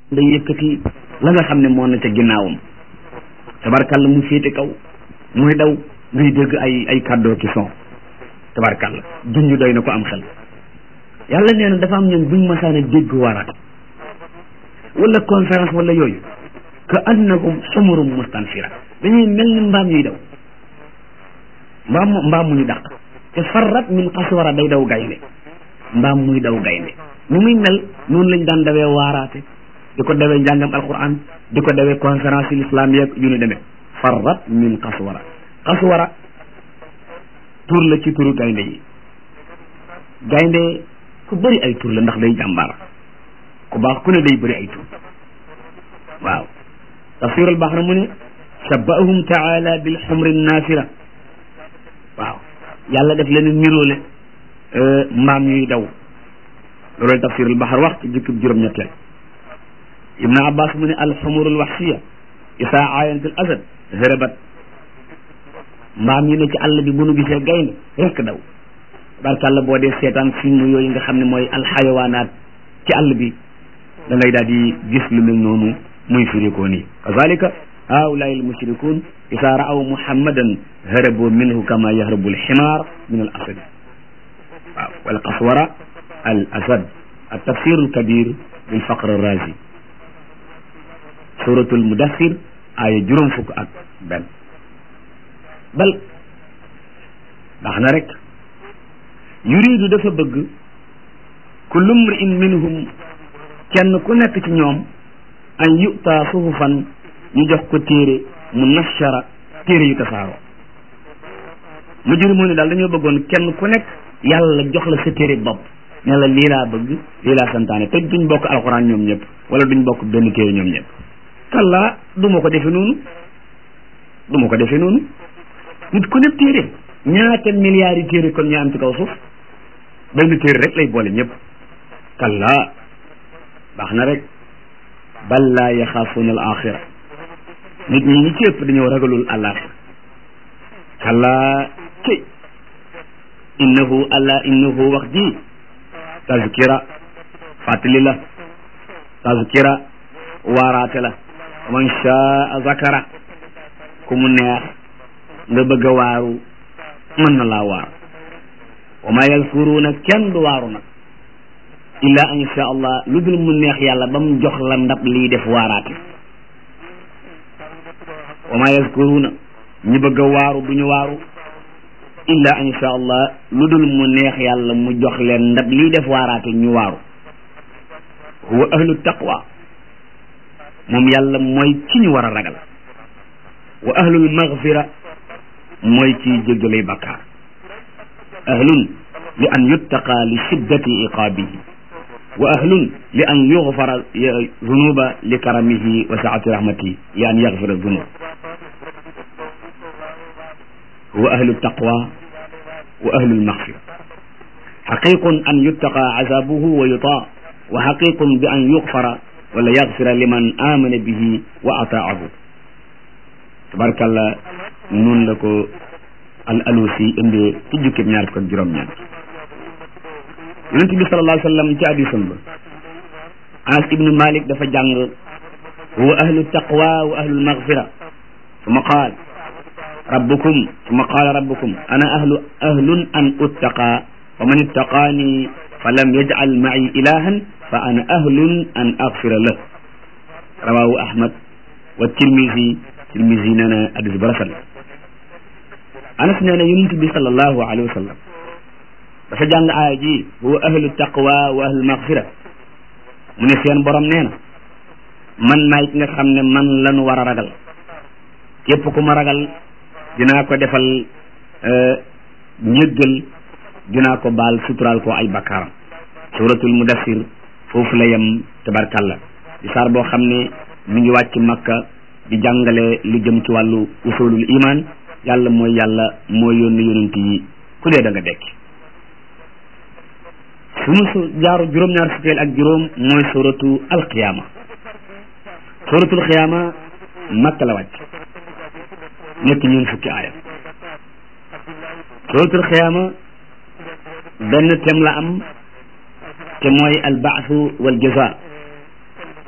day yëkkati la nga xam ne moo na ca ginnaawam tabarkàlla mu féete kaw muy daw ngay dégg ay ay kàddoo ki son tabarkàlla junj doy na ko am xel yàlla nee na dafa am ñoom buñ masaana dégg waraat wala conférence wala yooyu ka annahum xumurum mustanfira dañuy mel ni mbaam yuy daw mbaam mbaam mu ñu dàq te farrat min qaswara day daw gaynde mbaam muy daw gaynde ni muy mel noonu lañ daan dawee waaraate di ko dawee njàngam alquran di ko dawee conférence yi l'islam yeeg yu ñu demee farrat min qaswara qaswara tur la ci turu gaynde yi gaynde ku bëri ay tur la ndax day jàmbaar ku baax ku ne day bëri ay tur waaw tafsirul baxra mu ne shabbahum taala bil xumri naafira waaw yàlla def leen niroole mbaam ñuy daw loolu tafsirul baxar wax ci jukkib juróom-ñetteel ibnu abbas mu ne alxumurul waxsiya isaa aayantul asad hërabat mbaam yi ne ci àll bi bu nu gisee gaynde rekk daw barkàlla boo dee seetaan film yooyu nga xam ne mooy alxayawaanaat ci àll bi da ngay daal di gis lu mel noonu muy firikoo nii kazalika haulaai almushrikun isaa raaw muhammadan harabu minhu kama yahrabu alximaar min al asad waaw wal qaswara al asad al tafsir al kabir bil faqr al razi suratul mudassir aaya juróom fukk ak benn bal baax na rek yuridu dafa bëgg kullu mri'in minhum kenn ku nekk ci ñoom an yu'ta suhufan ñu jox ko téere mu nashara téere yu tasaaroo mu jëri moo ne daal dañoo bëggoon kenn ku nekk yàlla jox la sa téere bopp ne la lii laa bëgg lii laa santaane te duñ bokk alxuraan ñoom ñëpp wala duñ bokk benn téere ñoom ñëpp kallaa du ma ko defe noonu du ma ko defe noonu nit ku nekk téere ñaata milliards yi téere kon ñoo am ci kaw suuf benn téere rek lay boole ñëpp kallaa baax na rek bal laa yaxaafuuna al axira nit ñi ñi ci ëpp dañoo ragalul àllaaxira kallaa ci innahu alla innahu wax ji tazkira fàttali la tazkira waaraate la man shaa zakara ku mu neex nga bëgg a waaru mën na laa waar wa ma yazkuruuna kenn du waaru nag illa an sha allah lu dul mu neex yàlla ba mu jox la ndab lii def waaraate wa ma yazkuruuna ñi bëgg a waaru du ñu waaru illa an sha allah lu dul mu neex yàlla mu jox leen ndab lii def waaraate ñu waaru huwa ahlu taqwa moom yàlla mooy ki ñu war a ragal wa ahlul maghfira mooy ci jéggalay bakkaar ahlun li an yuttaqa li shiddati iqaabihi wa ahlun li an yughfara zunuba li karamihi wa saati rahmatihi li an yaghfira zunub huwa ahlu taqwa wa ahlu lmaghfira xaqiqun an yuttaqa azabuhu wa yutaa wa xaqiqun bi an yughfara wala yaghfira liman amana bihi wa ataahu tabarkalla noonu la ko al alusi indee ci jukkib ñaar fukk ak juróom-ñeent yonente bi sallallahu alayhi wa sallam ci hadiisam ba anas ibnu malik dafa jàng huwa ahlu taqwa wa ahlu lmaghfira summa qaal rabbukum summa qaala rabbukum ana ahlu ahlun an uttaqa wa man ittaqaani fa lam yaj'al ma'i ilahan fa ana ahlun an aghfira lah rawahu ahmad wa tirmisi tirmisi nee na hadis ba rafet la anas nee na yonent bi sallallahu alayhi wa sallam dafa jàng aaya ji huwa ahlu taqwa wa ahlu maghfira mu ne seen borom nee na man maay ki nga xam ne man lanu war a ragal képp ku ma ragal dinaa ko defal njëggal dinaa ko baal suturaal ko ay bakkaaram suratul mudassir foofu la yem tabarkalla di saar boo xam ne mi ngi wàcc makka di jàngale lu jëm ci wàllu usulul iman yàlla mooy yàlla mooy yónni yonent yi ku dee da nga dekki sunu su jaaru juróom-ñaar fukkeel ak juróom mooy suratu alqiyama suratul qiyama makka la wàcc nekk ñeen fukki aaya suratul qiyama benn thème la am te mooy albaasu wal jaza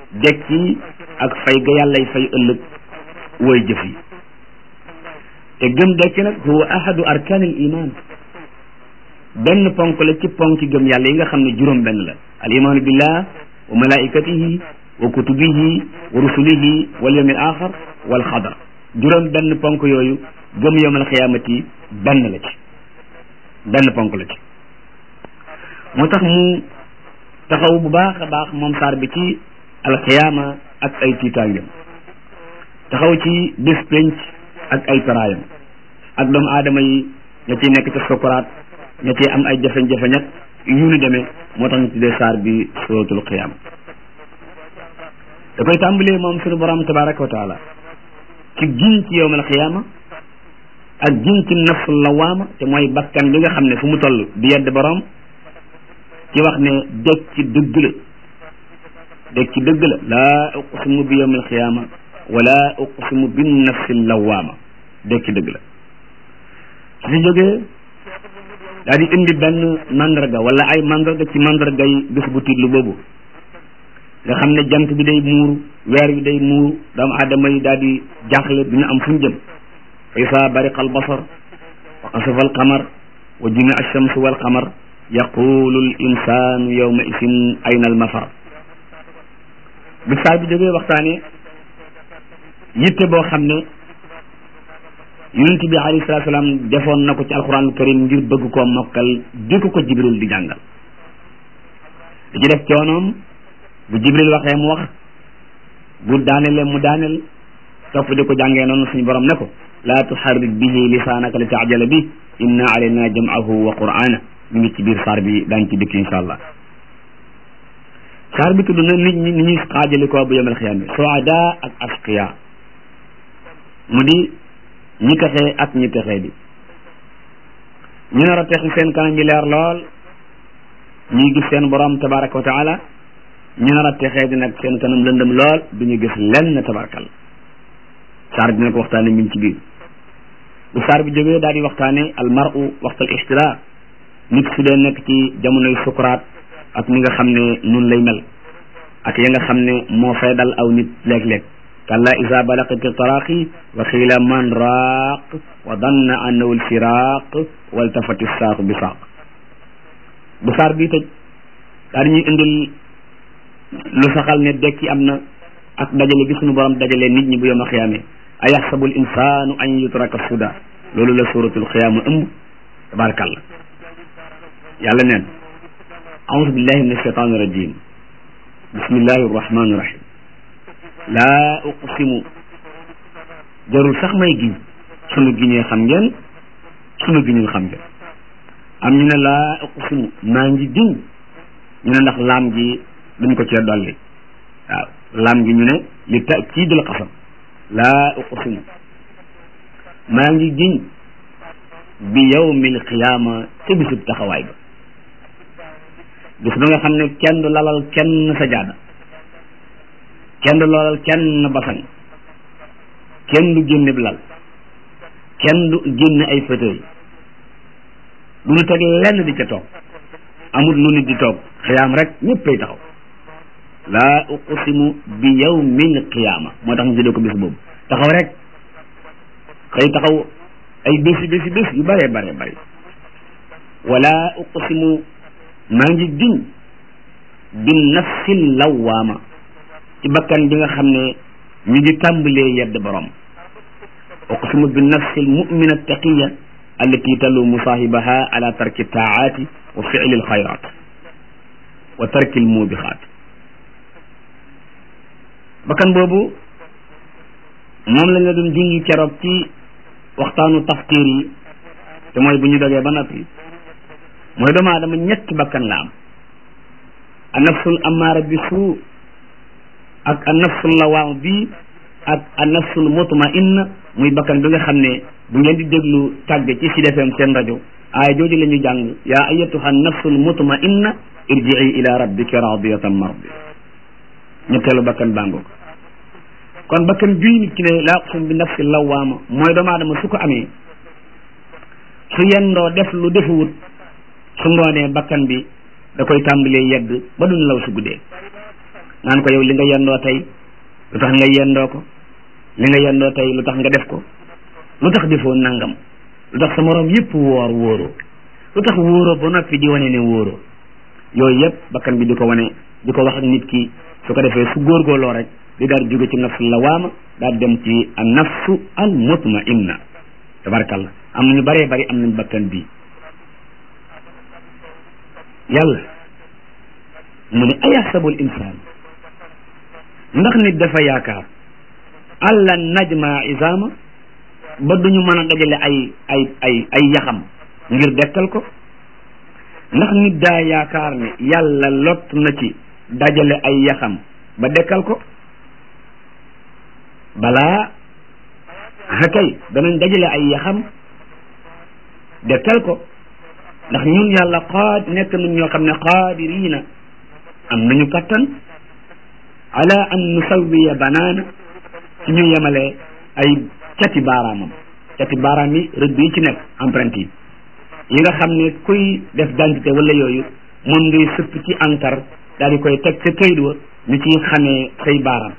dekki ak fay ga yàllay fay ëllëg woy jëf yi te gëm dekki nag huwa ahadu arkaanil iman benn ponk la ci ponki gëm yàlla yi nga xam ne juróom benn la al imaanu billah wa malaikatihi wa kutubihi wa rusulihi wal yawmil axar wal xadar juróom benn ponk yooyu gëm yawmal xiyaamati benn la ci benn ponk la ci moo tax mu taxaw bu baax a baax moom saar bi ci alxiyaama ak ay tiitaangam taxaw ci bés penc ak ay taraayam ak doomu aadama yi ña ciy nekk ca sokaraat ña ciy am ay jafe-jafe ñag yu ni demee moo tax ñu tuddee saar bi suratul qiyaama da koy tàmbalee moom suñu borom tabaraka wa taala ci giñ ci yowmal qiyaama ak giñ ci nafsul lawaama te mooy bakkan bi nga xam ne fu mu toll di yedd borom ci wax ne dëkk ci dëgg la dëkk ci dëgg la laa uqsimu bi yowmal qiyaama wala uqsimu bin nafsil lawaama dëkk ci dëgg la su fi jógee daal di indi benn mandarga wala ay mandarga ci mandarga yi bés bu tiitlu boobu nga xam ne jant bi day muuru weer bi day muuru doomu aadama yi daal di jaaxle du ñu am fu ñu jëm fa isaa bariqa albasar wa xasafa alqamar wa jumia alchamsu walqamar yaqulu l insanu yawma isin ayna almafar bi saa bi jógee waxtaane yitte boo xam ne yonent bi alayhi salaatu salaam defoon na ko ci alquranul karim ngir bëgg koo mokkal di ko ko jibril di jàngal di ci def coonoom bu jibril waxee mu wax bu daanele mu daanel topp di ko jàngee noonu suñu borom ne ko laa tuharrik bihi lisaanaka li taajala bi inna alayna jam'ahu wa qur'ana ñu ngi ci biir saar bi daañ ci dikk insha allah saar bi tudd na nit ñi ni ñuy xaajali ko bu yemal xiyaam bi suada ak asqiya mu di ñi texee ak ñi texee di ñu nar a texi seen kanam yi leer lool ñuy gis seen borom tabaraka wa taala ñu nar a texee di nag seen kanam lëndëm lool du ñu gis lenn tabarakal saar dina ko waxtaane mi ngi ci biir bu saar bi jógee daal di waxtaane al mar'u waxtal ixtira nit su dee nekk ci jamonoy sukuraat ak ni nga xam ne nun lay mel ak ya nga xam ne moo fay dal aw nit léeg-léeg kalla isa balaqati taraqi wa xiila man raaq wa danna annahu alfiraq waltafati saaqu bi saaq bu saar bii tëj daal ñuy indil lu saxal ne dekki am na ak dajale gi sunu borom dajale nit ñi bu yoma xiyaame a yaxsabu l insanu an yutraka suda loolu la suratul xiyaama ëmb tabarakallah yàlla neen audu billahi min alshaitan irrajim bismillahi arrahmani irrahim laa uqsimu jarul sax may giñ sunu giñee xam ngeen sunu giñul xam ngeen am ñu ne laa uqsimu maa ngi giñ ñu ne ndax laam gi duñ ko cee dolli waaw laam gi ñu ne li takiidul qasam laa uqsimu maa ngi giñ bi yawmil qiyaama te bisub taxawaay ba bis ba nga xam ne kenn du lalal kenn sajaada kenn du lalal kenn basan kenn du génne bi lal kenn du génne ay fauteuil du ñu teg lenn di ca toog amul lu nit di toog xiyaam rek ñëppay taxaw laa uqsimu bi yawmil qiyaama moo tax ñu tuddee ko bis boobu taxaw rek xëy taxaw ay bési bési bés yu bare bare bare wala uqsimu maa ngi giñ bi nafsil lawaama ci bakkan bi nga xam ne ñu ngi tàmbalee yedd borom uqsimu bi nafsil mumina taqiya allati talumu saahibaha ala tarki taaati wa fi'li alxayrat wa tarki almubixaat bakkan boobu moom lañ la doon junj keroog ci waxtaanu tafkiir yi te mooy bu ñu dogee ba noppi mooy doomu aadama ñetti bakkan la am a nafsul amaara bi suu ak a nafsul lawaam bi ak a nafsul mutmainna muy bakkan bi nga xam ne bu ngeen di déglu tàgge ci Sud FM seen rajo aaya jooju la ñu jàng yaa ayatuha nafsul mutmainna irjii ila rabbika radiyatan mardiya ñetteelu bakkan bàngoo ko kon bakkan bii nit ki ne laa uqsimu bi nafsil lawaama mooy doomu aadama su ko amee su yendoo def lu defuwut su ngoonee bakkan bi da koy tàmbalee yedd ba du nelaw su guddee naan ko yow li nga yendoo tey lu tax nga yendoo ko li nga yendoo tey lu tax nga def ko lu tax defoo nangam lu tax sa moroom yëpp woor wóoroo lu tax wóoroo ba noppi di wane ne wóoroo yooyu yëpp bakkan bi di ko wane di ko wax ak nit ki su ko defee su góorgóorloo rek di daal jóge ci nafsu lawaama daal dem ci an nafsu al mutmainna tabarakallah am nañu bëree bëri am nañ bakkan bii yàlla mu ne ayaxsabul insaan ndax nit dafa yaakaar alla najma isaama ba duñu mën a dajale ay ay ay ay yaxam ngir dekkal ko ndax nit daa yaakaar ne yàlla lott na ci dajale ay yaxam ba dekkal ko balaa hakay danañ dajale ay yaxam dekkal ko ndax ñun yàlla qaad nekk nañ ñoo xam ne qaadiriina am nañu kattan ala an nusawiya banaana ci ñu yemale ay cati baaraamam cati baaraam yi rëdd yi ci nekk empreinte yi yi nga xam ne kuy def identité wala yooyu moom ngay sëpp ci encre daal di koy teg ca kayit wa ñu ciy xamee say baaraam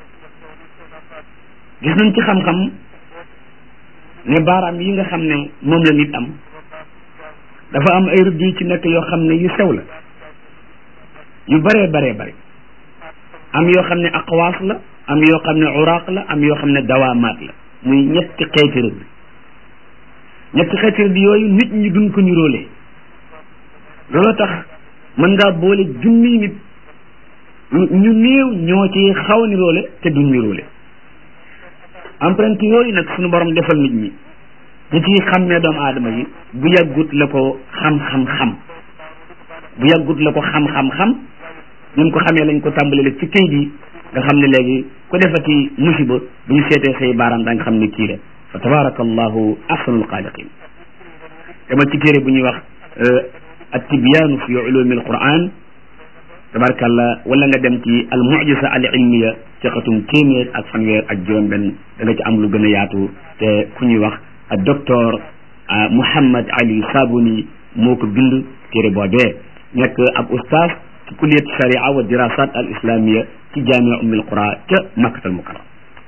gis nañ ci xam-xam ne baaraam yi nga xam ne moom la nit am dafa am ay rëdd yu ci nekk yoo xam ne yu sew la yu baree baree bari am yoo xam ne aqwaas la am yoo xam ne uraq la am yoo xam ne dawaamaat la muy ñetti xeeti rëdd ñetti xeeti rëdd yooyu nit ñi duñ ko niróole looloo tax mën ngaa boole junniy nit ñu néew ñoo ci xaw a niróole te duñ niróole empreinte yooyu nag suñu borom defal nit ñi ñu ciy xàmmee doomu aadama yi bu yàggut la ko xam-xam-xam bu yàggut la ko xam-xam-xam ñun ko xamee lañ ko tàmbalee ci kayit yi nga xam ne léegi ku defati musiba bu ñu seetee say baaraam da nga xam ne kii la fa tabaraka allahu ahsanul xaaliqin demal ci téere bu ñuy wax at-tibyaanu fi ulumi alquran tabarakallah wala nga dem ci al mujiza al ilmiya ci xatum téeméer ak fanweer ak juróom benn da nga ci am lu gën a yaatu te ku ñuy wax ak docteur Mouhammad Ali Sabuni moo ko bind téere boobee nekk ab ustaas ci kulliyat sharia wa dirasat al islamia ci jamia ummil qura ca makkatal mukarram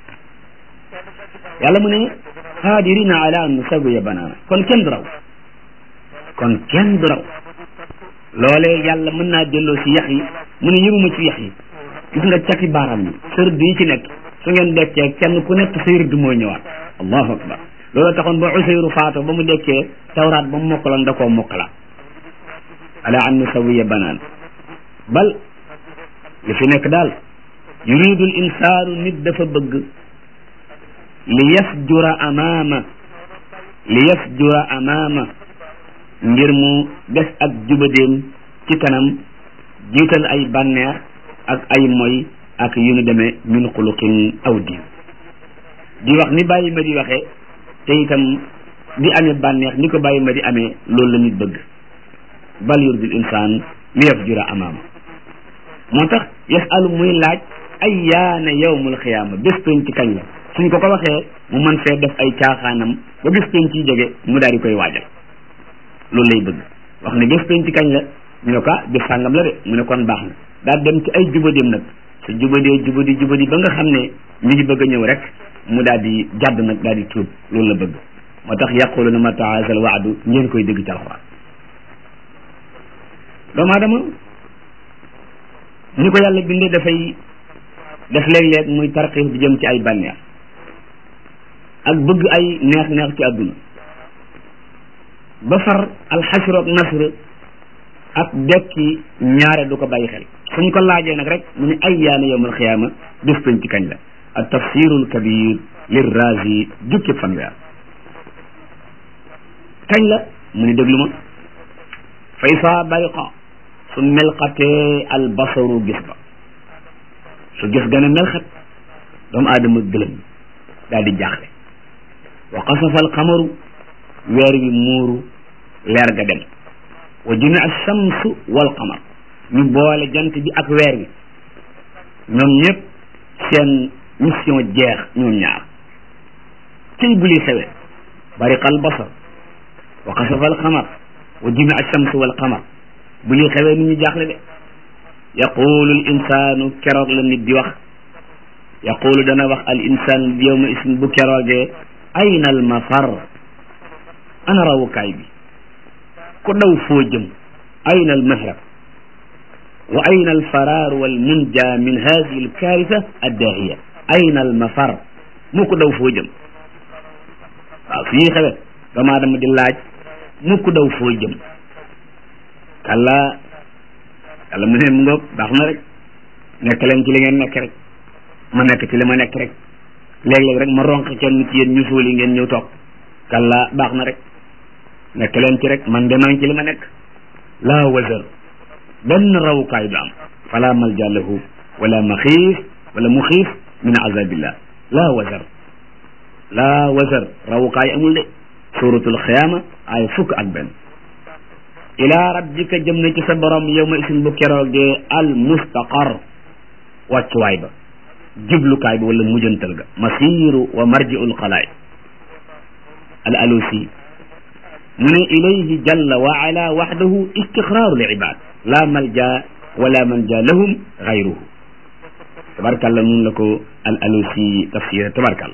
yàlla mu ne qaadirina ala an nusawiya banaana kon kenn du raw kon kenn du raw loolee yàlla mën naa delloo si yax yi mu ne yëmuma ci yax yi gis nga cati baaraam yi sa rëdd yi ci nekk su ngeen dekkee kenn ku nekk say rëdd mooy ñëwaat allahu akbar loolu taxoon ba Useyru faatoo ba mu dekkee tawraat ba mu mokkaloon da koo mokkala ala an nusawiya banaan bal li fi nekk daal yuridu l insaanu nit dafa bëgg li yasjura amaama li yasjura amaama ngir mu des ak jubadeem ci kanam jiital ay bànneex ak ay moy ak yu nu demee min xuluqin aw diin di wax ni bàyyi ma di waxee te itam di amee bànneex ni ko bàyyi ma di amee loolu la nit bëgg bal yuridul insaan li yafjura amaama moo tax yasalu muy laaj ay yaana yawmul xiyaama bés peñ ci kañ la suñ ko ko waxee mu mën fee def ay caaxaanam ba bés peñ ciy jege mu daal di koy waajal loolu lay bëgg wax ne bés peñ ci kañ la ñu ne ko bés sàngam la de mu ne kon baax na daal dem ci ay jubadeem nag su jubadee jubadi jubadi ba nga xam ne mi ngi bëgg a ñëw rek mu daal di jàdd nag daal di tuub loolu la bëgg moo tax yaquluna mata haazal waadu ngeen koy dégg ci alxuraan doomu aadama ni ko yàlla bindee dafay def léeg-léeg muy tarxiif bi jëm ci ay bànneex ak bëgg ay neex-neex ci àdduna ba far alxasr ak nasr ak dekki ñaare du ko bàyyi xel suñ ko laajee nag rek mu ne ay yaana yowmal xiyaama bés peñ ci kañ la ak tafsirul kabir lir razi jukki fanweer kañ la mu ni déglu ma fa isaa bariqa su melxatee albasaru gis ba su gis gën a melxat doomu aadama gëlëm daal di jaaxle wa xasafa alxamaru weer wi muuru leer ga dem wa jumia alchamsu walqamar ñu boole jant bi ak weer wi ñoom ñëpp seen mission jeex ñoom ñaar cëy bu li xewee bariqa albasar wa xasafa alxamar wa jumia alchamsu walqamar bu li xewee nit ñu jaaxle de yaqulu al insaanu keroog la nit di wax yaqulu dana wax al insaan yawma isin bu keroogee ayna al mafar ana rawukaay bi ku daw foo jëm ayna al mahrab wa ayna al faraar wal munja min hadihi al kaarisa addaahiya ayna al mafar mu ko daw foo jëm waaw fii xewe doomu aadama di laaj mu ko daw foo jëm kalla yàlla mu ne mu ngoog baax na rek nekk leen ci li ngeen nekk rek ma nekk ci li ma nekk rek léeg-léeg rek ma ronq kenn ci yéen ñu suuli ngeen ñëw toog kalla baax na rek nekk leen ci rek man de maa ngi ci li ma nekk laa wazar benn rawukaay du am fala malja lahu wala maxiif wala muxiif min azabillah laa wazar laa wazar rawukaay amul de suratul xiyaama ay fukk ak benn ila rabbika jëm na ci sa borom yow ma isin bu keroogee al mustaqar wàccuwaay ba jublukaay ba wala mujjantal ga masiru wa marjiul xalaay al alusi mu ne ilayhi jalla wa ala waxdahu istixraaru l ibad la malja wala manja lahum gayruhu tabarkalla nun la ko al alusi tafsir tabarkalla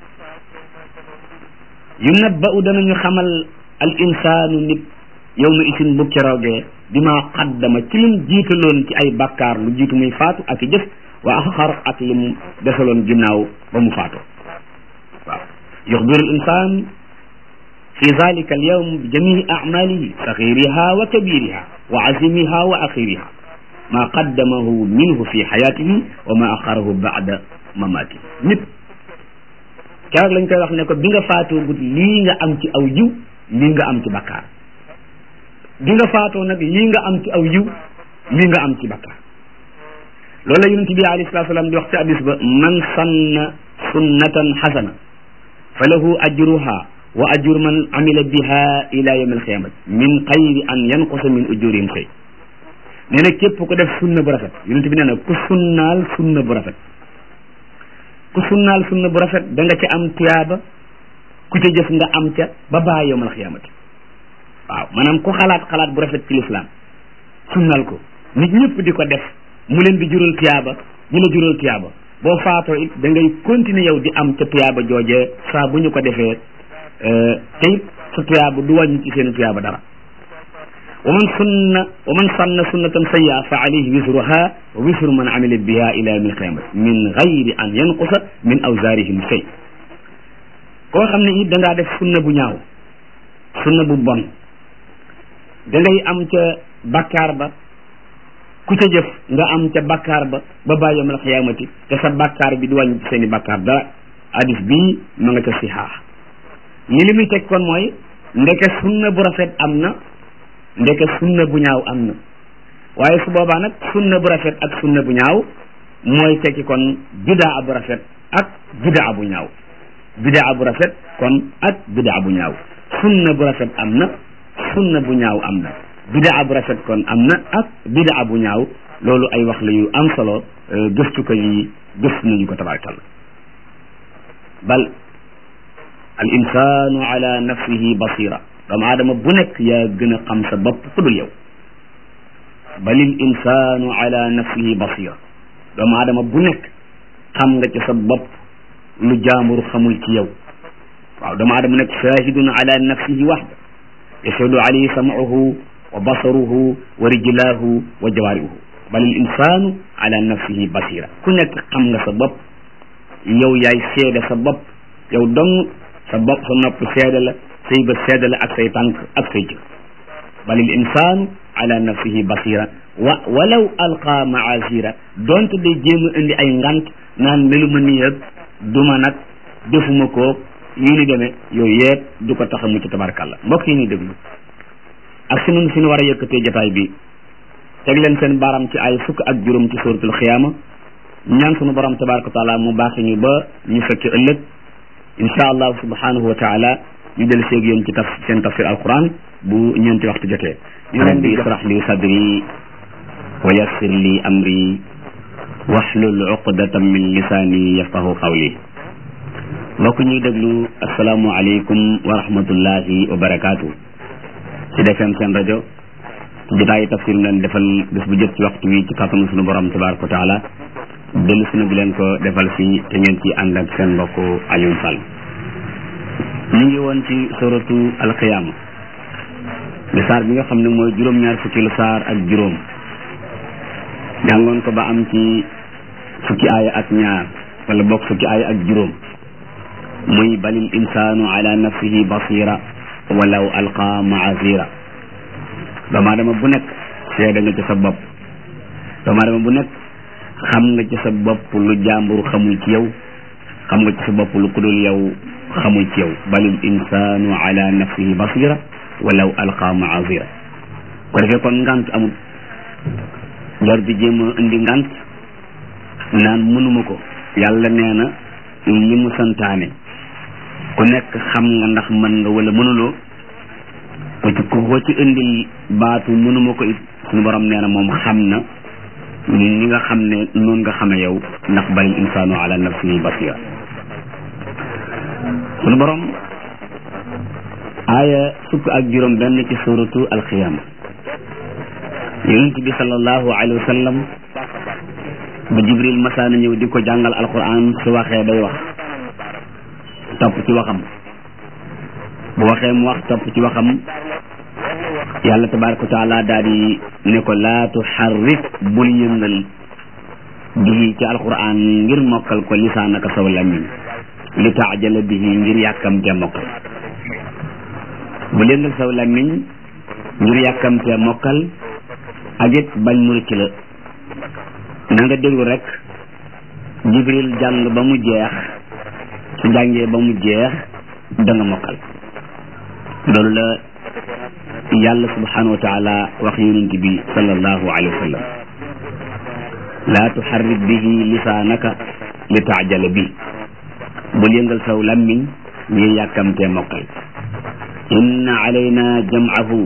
yunabba'u danañu xamal al insaanu nit yow ma isin bu keroogee bima qaddama ci lim jiitaloon ci ay bakkaar lu jiitu muy faatu ak i jëf wa axar ak li mu desaloon ginnaaw ba mu faatoo waaw yuxbiru al insan fi zalika al yawm bi jamii acmalihi saxiriha wa kabiriha wa azimiha wa axiriha ma qaddamahu minhu fi xayatihi wa ma axarahu bacda mamatihi nit keroog lañ koy wax ne ko bi nga faatoo gut lii nga am ci aw jiw lii nga am ci bakkaar bi nga faatoo nag lii nga am ci aw yiw lii nga am ci bakkaar loolu la yonent bi alayhi salaatu salaam di wax ci hadis ba man sanna sunnatan xasana fa lahu ajruha wa ajru man amila biha ila yawm alqiyamati min xayri an yanqusa min ujurihim shay nee na képp ko def sunna bu rafet yonent bi nee na ku sunnaal sunna bu rafet ku sunnaal sunna bu rafet da nga ca am tuyaaba ku ca jëf nga am ca ba baa yawm alqiyamati waaw maanaam ku xalaat xalaat bu rafet ci lislaam sunnal ko nit ñëpp di ko def mu leen di jural tuyaaba ñu la jural tuyaaba boo faatoo it da ngay continuer yow di am ca tuyaaba joojee saa bu ñu ko defee te it sa tuyaaba du wàññi ci seen tuyaaba dara wa man sunna wa man sanna sunnatan sayya fa alayhi wisruha wa wisru man amila biha ila yawmi alqiyamati min gayri an yanqusa min awzarihim shay koo xam ne it da ngaa def sunna bu ñaaw sunna bu bon da ngay am ca bakkaar ba ku ca jëf nga am ca bakkaar ba ba ba yawmal xiyaamati te sa bakkaar bi du wàññi ci seen i bakkaar dara hadis bii ma nga ca sixaax li li muy teg kon mooy ndeke sunna bu rafet am na ndeke sunna bu ñaaw am na waaye su boobaa nag sunna bu rafet ak sunna bu ñaaw mooy tekki kon bidaa bu rafet ak bidaa bu ñaaw bidaa bu rafet kon ak bidaa bu ñaaw sunna bu rafet am na sunna bu ñaaw am na bidaa bu rafet kon am na ak bidaa bu ñaaw loolu ay wax la yu am solo gëstu ko yi gëstu nañu ko tabarakallah bal al insanu ala nafsihi basira doomu aadama bu nekk yaa gën a xam sa bopp ku dul yow bal il insanu ala nafsihi basira doomu aadama bu nekk xam nga ci sa bopp lu jaambur xamul ci yow waaw doomu aadama nekk shahidun ala nafsihi waxda yashhadu alayhi sam'uhu wa basaruhu wa rijlaahu wa jawaarihu bal al insanu ala nafsihi basira ku nekk xam nga sa bopp yow yaay seede sa bopp yow dong sa bopp sa nopp seede la say bët seede la ak say tànk ak say jëf bal al insanu ala nafsihi basira wa walaw alqa maasira donte day jéem a indi ay ngant naan melu ma nii ak duma nag defuma ko yu ni demee yooyu yëpp du ko tax a mucc tabarkàlla mbokk yi ñuy déglu ak si nun fi ñu war a yëkkatee jotaay bi teg leen seen baram ci ay fukk ak juróom ci suratul xiyaama ñaan sunu borom tabaraka taala mu baaxi ñu ba ñu fekki ëllëg insha allah subhanahu wa taala ñu del seeg yéen ci taf seen tafsir alquran bu ñeenti waxtu jotee ñu leen di israh li sadri wa yassir li amri wahlul uqdatan min lisaani yafqahu qawli mbokk ñuy déglu asalaamualeykum wa rahmatullahi wa barakaatu ci defem seen rajo jotaayu tafsir leen defal bés bu jot ci waxtu wi ci kàttanu sunu borom tabaraka wa taala dellu si na di leen ko defal fii te ngeen ci ànd ak seen mbokk Alioune Sall ñu ngi woon ci suratu alqiyaama di saar bi nga xam ne mooy juróom-ñaar fukki lu saar ak juróom jàngoon ko ba am ci fukki aaya ak ñaar wala bokk fukki aaya ak juróom muy balil insaanu ala nafsihi basira walaw alqa maazira doomu aadama bu nekk seede nga ci sa bopp doomu aadama bu nekk xam nga ci sa bopp lu jàmbur xamul ci yow xam nga ci sa bopp lu kudul yow xamul ci yow balil insaanu ala nafsihi basira walaw alqa maazira ko defee kon ngant amul jar di jéem a indi ngant naan mënuma ko yàlla nee na li mu santaane ku nekk xam nga ndax mën nga wala mënuloo ko ci ko ci indil baatu mënuma ko it suñu borom nee na moom xam na ni nga xam ne noonu nga xame yow ndax balil insaanu ala nafsihi basira suñu borom aaya fukk ak juróom benn ci suratu alqiyama yonent bi sallallahu alayhi wa sallam bu jibril masaana ñëw di ko jàngal alquran su waxee day wax topp ci waxam bu waxee mu wax topp ci waxam yàlla tabaraka wa taala daal di ne ko laa tuxarrik bul yëngal bihi ci alquran ngir mokkal ko lisaanaka saw lamiñ li taajala bihi ngir yàkkamte mokkal bul yëngal saw lamiñ ngir yàkkamte mokkal ak it bañ mu rëcc la na nga déglu rek jibril jàng ba mu jeex su jàngee ba mu jeex da nga mokkal loolu la yàlla subhanahu wa taala wax yonent bi sallallahu alayhi wa sallam laa tuxarrik bihi lisaanaka li taajala bi bul yëngal saw lammiñ ngir yàkkamtee mokkal inna alayna jam'ahu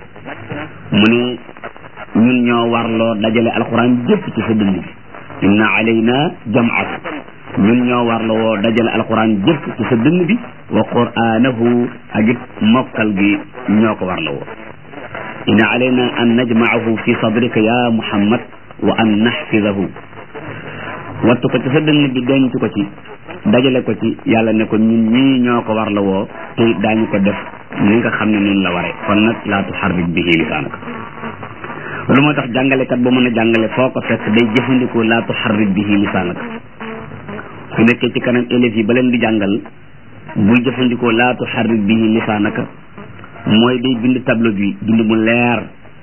mu ne ñun ñoo warloo dajale alquran jëpp ci sa dënd bi inna alayna jam'ahu ñun ñoo warloo woo dajale alquran jëpp ci sa dënd bi wa qur'anahu ak it mokkal gi ñoo ko warloo woo inna alayna an najma'ahu fi sadrika ya muhammad wa an nahfizahu wattu ko ci sa dënd bi denc ko ci dajale ko ci yàlla ne ko ñun ñii ñoo ko warloo woo te daañu ko def ni nga xam ne noonu la waree kon nag laa tuharrik bihi lisaanaka loolu moo tax jàngalekat ba mën a jàngale foo ko fekk day jëfandikoo laa tuharrik bihi lisaanaka su nekkee ci kanam élèves yi ba leen di jàngal buy jëfandikoo laa tuharrik bihi lisaanaka mooy day bind tableau bi bind mu leer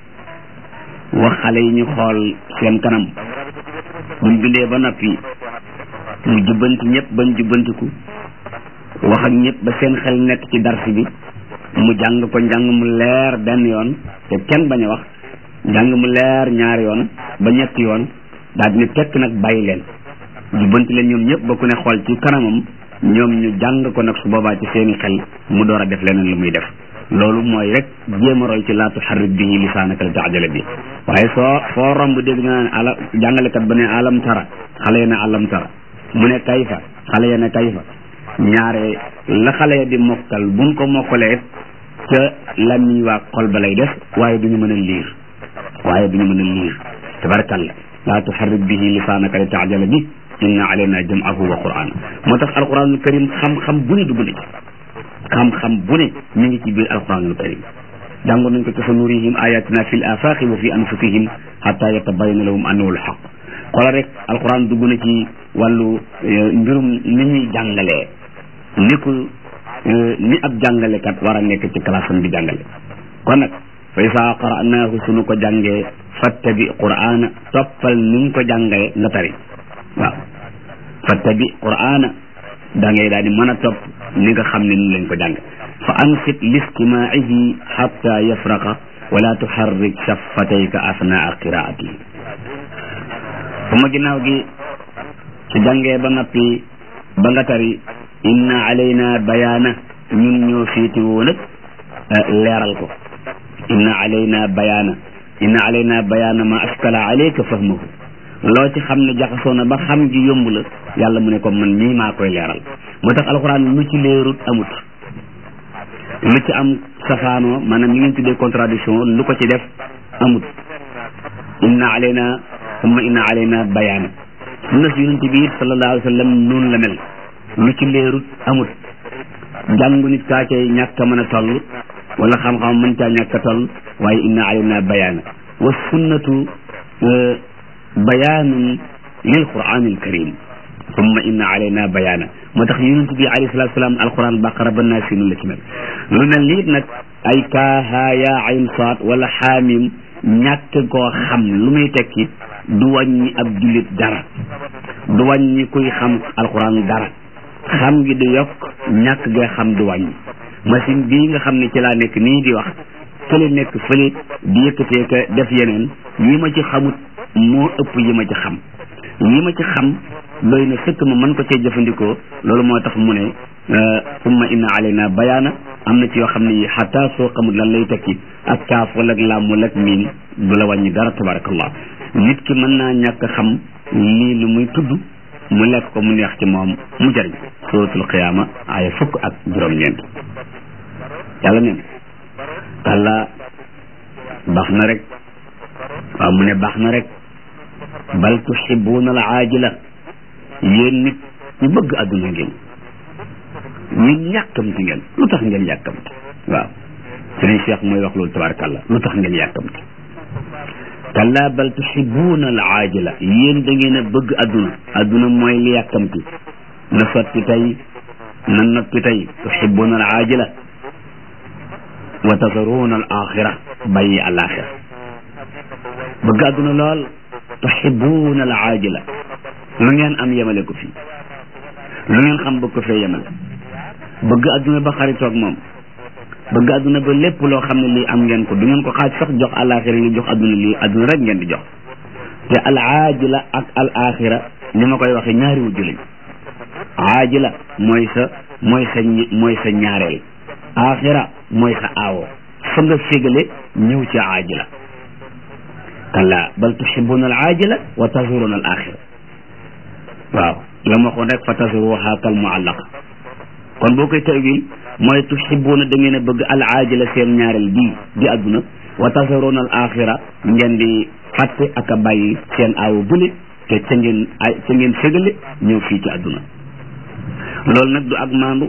wax xale yi ñu xool seen kanam buñ bindee ba noppi mu jubbanti ñëpp bañ jubbantiku wax ak ñëpp ba seen xel nekk ci darsi bi mu jàng ko njàng mu leer benn yoon te kenn bañ a wax njàng mu leer ñaari yoon ba ñetti yoon daal di tekk nag bàyyi leen jubbanti leen ñoom ñëpp ba ku ne xool ci kanamam ñoom ñu jàng ko nag su boobaa ci seeni xel mu door a def leneen lu muy def loolu mooy rek jéem a roy ci laa tuharrik bihi lisaanaka li taajala bi waaye soo foo romb dégg nga ne ala jàngalekat ba ne alam tara xale ya ne alam tara mu ne kayfa xale ya ne kayfa ñaare la xale ya di mokkal buñ ko mokkalee ca lamiñ waa xol ba lay def waaye duñu mën a liir waaye duñu mën a liir tabarakalla laa tuharrik bihi lisaanaka li taajala bi inna alayna jam'ahu wa qur'ana moo tax alquranul karim xam-xam bu ne dugg na ci xam-xam bu ne mi ngi ci biir alquranul karim jàngoon nañ ko ci sa nurihim ayatina fil afaqi wa fi anfusihim hatta yatabayyana lahum annahu alhaq xoolal rek alquran dugg na ci wàllu mbirum ni ñuy jàngalee ni ko ni ab jàngalekat war a nekk ci classe am di jàngale kon nag fa isa qara'naahu sunu ko jàngee fattabi qur'ana toppal ni ñu ko jàngee nga tari waaw fattabi qur'ana da ngay daal di mën a topp ni nga xam ne ni lañ ko jàng fa ansit listimaihi hatta yafraqa wala tuharrik shaffatayka asnaa qiraati su ma ginnaaw gi su jàngee ba noppi ba nga tari inna alayna bayaana ñun ñoo féetewoo nag leeral ko inna alayna bayaana inna alayna bayaana ma askala alayka fahmahu loo ci xam ne jaxasoo na ba xam gi yomb la yàlla mu ne ko man mii maa koy leeral moo tax alxuraan lu ci leerut amut lu ci am safaanoo maanaam li ngeen tuddee contradiction lu ko ci def amut inna alayna summa inna alayna bayaana sunna si yonente bi it sallallahu alayhi wa sallam noonu la mel lu ci leerut amut jàngu nit kaa cay ñàkk a mën a toll wala xam-xam mën caa ñàkk a toll waaye inna alayna bayaana wa sunnatu bayaanun lil qur'an al karim summa inna alayna bayaana moo tax yonent bi alayhi salatu salaam alquran baqara ba naa si la ci mel lu mel nii nag ay kaaha yaa ayn saat wala xaamim ñàkk koo xam lu muy tekki du wàññi ab jullit dara du wàññi kuy xam alquran dara xam gi du yokk ñàkk gee xam du wàññi machine bii nga xam ne ci laa nekk nii di wax fële nekk fële di yëkkatee ka def yeneen yi ma ci xamut moo ëpp yi ma ci xam yi ma ci xam doy na sëkk ma mën ko cee jëfandikoo loolu moo tax mu ne summa inna alayna bayaana am na ci yoo xam ne yi xataa soo xamul lan lay tekki ak kaaf wala ak laam wala ak miin du la wàññi dara tabarakallah nit ki mën naa ñàkk xam lii lu muy tudd mu lekk ko mu neex ci moom mu jëriñ suratul qiyaama aaya fukk ak juróom-ñeent yàlla neen kàlla baax na rek waaw mu ne baax na rek bal tuhibuuna al aajila yéen nit ñu bëgg adduna ngeen ñu yàkkamti ngeen lu tax ngeen yàkkamti waaw sëriñ Cheikh mooy wax loolu tabarakallah lu tax ngeen yàkkamti kalla bal tuhibuuna al aajila yéen da ngeen a bëgg adduna adduna mooy li yàkkamti na sotti tey na noppi tey tuhibuuna al aajila wa tazaruuna al axira bàyyi al axira bëgg adduna lool tuhibuuna al aajila lu ngeen am yemale ko fii lu ngeen xam bëgg ko fee yemale bëgg adduna ba xaritoog moom bëgg adduna ba lépp loo xam ne lii am ngeen ko du ngeen ko xaaj sax jox alaxira li jox adduna lii adduna rek ngeen di jox te al aajila ak al axira ni ma koy waxee ñaari wujju lañ aajila mooy sa mooy sa mooy sa ñaareel axira mooy sa aawo fa nga fégale ñëw ci aajila kalla bal tuhibbuna al aajila wa tazuruna al axira waaw la ma waxoon rek fa tazruha kal muallaq kon boo koy tawil mooy tuhibbuna da ngeen a bëgg al aajila seen ñaareel bii di adduna wa tazuruna al axira ngeen di fàtte ak a bàyyi seen aawo bële te ca ngeen ay ca ngeen fégale ñëw fii ci adduna loolu nag du ak maandu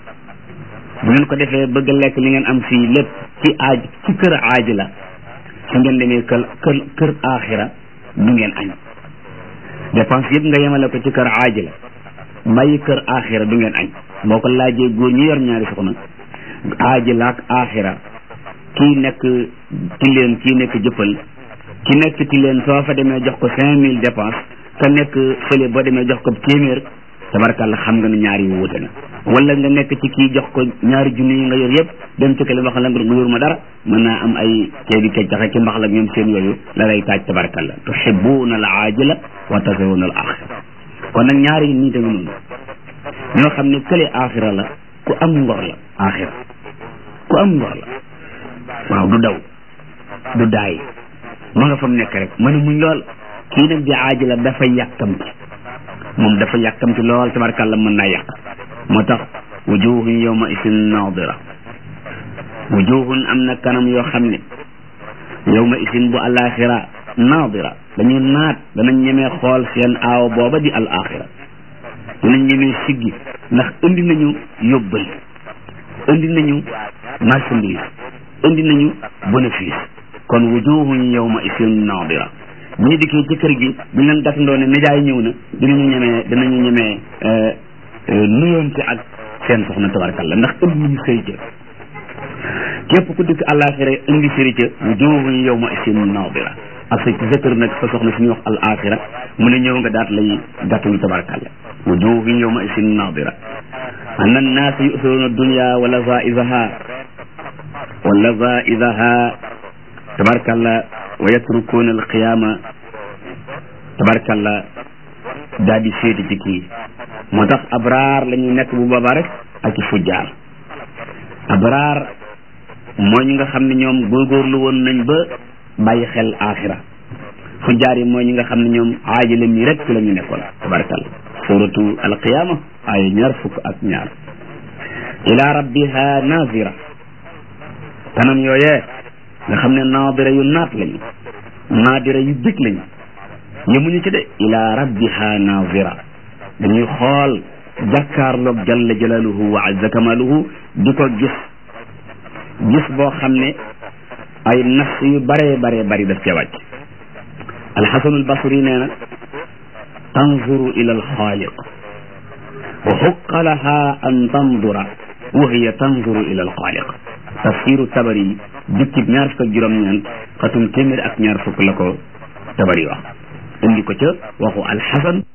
bu ngeen ko defee bëgg lekk li ngeen am fii lépp ci aaj ci kër aaji la su ngeen demee kër kër kër aaxira du ngeen añ dépense yëpp nga yemale ko ci kër aaji la bàyyi kër aaxira du ngeen añ boo ko laajee góor ñi yor ñaari soxna aaji la ak aaxira kii nekk tileen kii nekk jëppal ki nekk tileen soo fa demee jox ko cinq mille dépense ka nekk fële boo demee jox ko téeméer tabarkàlla xam nga ne ñaari yu wute na wala nga nekk ci kii jox ko ñaari junni yi nga yor yëpp dem ci kële wax la nga yor ma dara mën naa am ay ceebi keccaxe ki mbax la ñoom seen yooyu la lay taaj tabarkàlla tuhibbuna al aajila wa tazaruna al axira kon nag ñaari yi nii tamit noonu ñoo xam ne kële axira la ku am ngor la axira ku am ngor la waaw du daw du daay ma nga fa mu nekk rek mën a muñ lool kii nag di aajila dafa yàkkamti moom dafa yàkkamti lool tabarkàlla mën naa yàq moo tax wujuhun yawma isin nadira wujuhun am na kanam yoo xam ne yawma isin bu alaxira nadira dañu naat danañ ñemee xool seen aaw booba di al axira danañ ñemee siggi ndax indi nañu yóbbal indi nañu marchandise indi nañu bénéfice kon wujuhun yawma isin nadira bu ñu dikkee ci kër gi bu ñu leen gàttandoo ne nijaay ñëw na dinañu ñemee dinañu ñemee nuyoonte ak seen soxna tabarkalla ndax ënd ñu sëy ca képp ku dikk àllaaxira indi sëri ca wujuhun yawma isin nadira ak sa ci sa kër nag sa soxna suñuy wax al axira mu ne ñëw nga daat lay gàttalu tabarkalla wujuhun yawma isin nadira anna annaas yusiruna dunya wa lazaizaha wa lazaizaha tabarkalla wa yatrukuna alqiyama tabarkalla daal di féete ci kii moo tax abraar la ñuy nekk bu boobaa rek ak i fujjaar abraar mooy ñi nga xam ne ñoom góorgóorlu woon nañ ba bàyyi xel axira fujjaar yi mooy ñi nga xam ne ñoom aajale mi rek ci la ñu nekkoon tabarkalla suratu alqiyama ay ñaar fukk ak ñaar ila rabbiha nazira kanam yooyee nga xam ne naadira yu naat lañu naadira yu bég lañu yemuñu ci de ila rabbiha naazira dañuy xool jàkkaarloog jalla jalaaluhu wa azza kamaaluhu di ko gis gis boo xam ne ay nas yu bare bare bari daf ca wàcc alxasanul basri nee na tanzuru ila alxaaliq wa xuqa laha an tandura wa hiya tanzuru ila alxaaliq tafsiru tabari jukkib ñaar fukk ak juróom-ñeent xatum téeméer ak ñaar fukk la ko tabari wax indi ko ca waxu alxasan